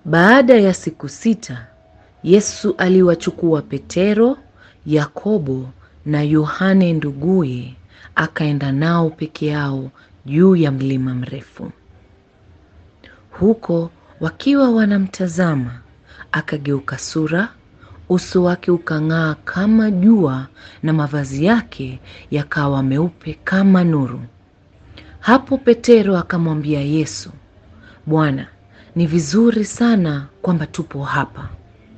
Baada ya siku sita, Yesu aliwachukua Petero, Yakobo na Yohane nduguye, akaenda nao peke yao juu ya mlima mrefu. Huko wakiwa wanamtazama, akageuka sura, uso wake ukang'aa kama jua na mavazi yake yakawa meupe kama nuru. Hapo Petero akamwambia Yesu, Bwana, ni vizuri sana kwamba tupo hapa.